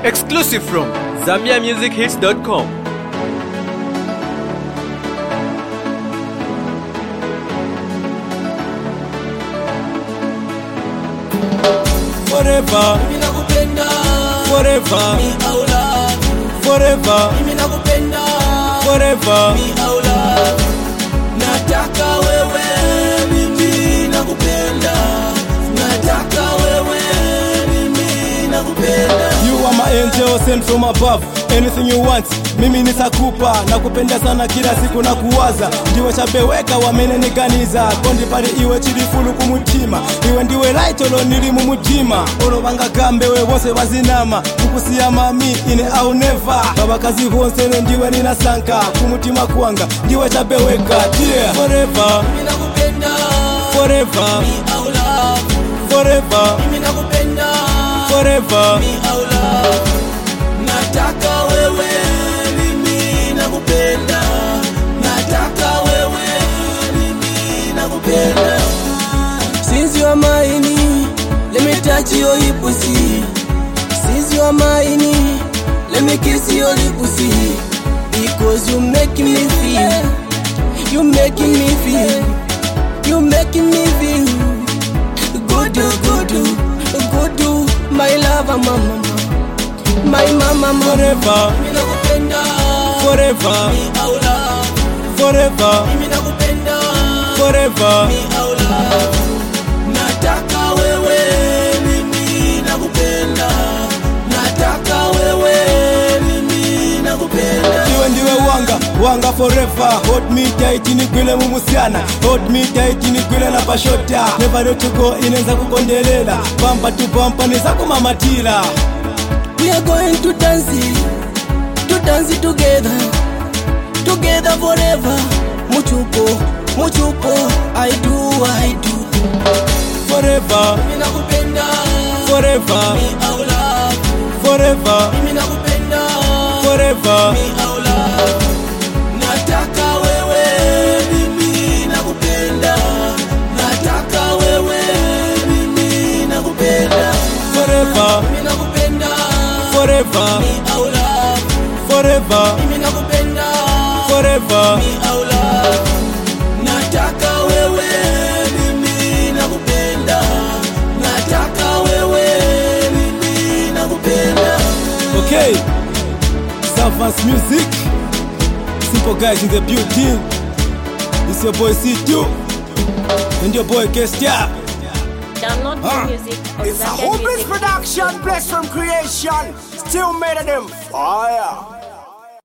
Exclusive from ZambiaMusicHits.com. forever, mimi nakupenda forever, mi aula forever, mimi nakupenda forever. mi aula nataka wewe mimi nakupenda nataka wewe mimi nakupenda You are my angel sent from above. Anything you want, mimi nitakupa. Nakupenda sana kila siku na kuwaza. Ndiwe chabeweka wameneniganiza. Kondi pali iwe chilifulu kumutima. Iwe ndiwe right olo nili mumutima. Olo banga kambe we wose wazinama. Kukusiya mami ine au never. Babakazi bonsene ndiwe ninasanka. Kumutima kwanga ndiwe chabeweka. Yeah. Forever, mimi nakupenda forever, mi aula forever, mimi nakupenda forever. mi aula nataka wewe mimi nakupenda nataka wewe mimi nakupenda since you are mine let me touch your pussy since you are mine let me kiss your pussy because you making me feel you making me feel you making me feel good good good my lover mama my mama mama Forever, mimi nakupenda forever, mi aula forever, mimi nakupenda forever. mi aula nataka wewe mimi nakupenda nataka wewe mimi nakupenda iwe ndiwe wanga wanga forever hold me tight nigwile mumusyana hold me tight nigwile na pashota never let you go inenza kukondelela pampa tu pampa neza kumamatila We are going to dance, to dance together, together forever. Muchupo, muchupo, I do, I do. forever Mimi nakupenda, forever mi aula. forever Mimi nakupenda, forever mi aula. Nataka wewe, mimi nakupenda. Nataka wewe, mimi nakupenda. forever Mimi nakupenda, forever mi aula. forever Mimi nakupenda. forever mi aula nataka wewe mimi nakupenda nataka wewe mimi nakupenda okay Savance music simple guys in the building it's your boy C2 and your boy Kestia Download Ah. the music on It's a hopeless ZambiaMusic. production, blessed from creation. Still made of them fire.